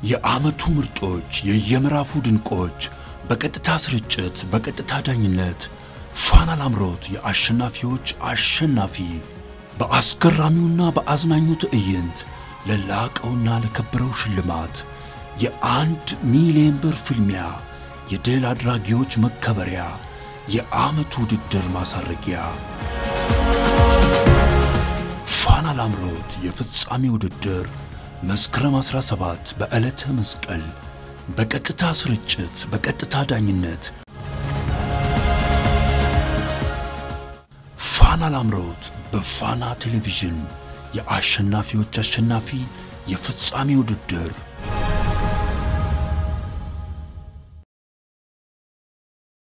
የዓመቱ ምርጦች፣ የየምዕራፉ ድንቆች በቀጥታ ስርጭት፣ በቀጥታ ዳኝነት ፋና ላምሮት የአሸናፊዎች አሸናፊ በአስገራሚውና በአዝናኙ ትዕይንት ለላቀውና ለከበረው ሽልማት የአንድ ሚሊዮን ብር ፍልሚያ የድል አድራጊዎች መከበሪያ የዓመቱ ውድድር ማሳረጊያ ፋና ላምሮት የፍጻሜ ውድድር መስከረም 17 በዕለተ መስቀል በቀጥታ ስርጭት በቀጥታ ዳኝነት ፋና ላምሮት በፋና ቴሌቪዥን የአሸናፊዎች አሸናፊ የፍጻሜ ውድድር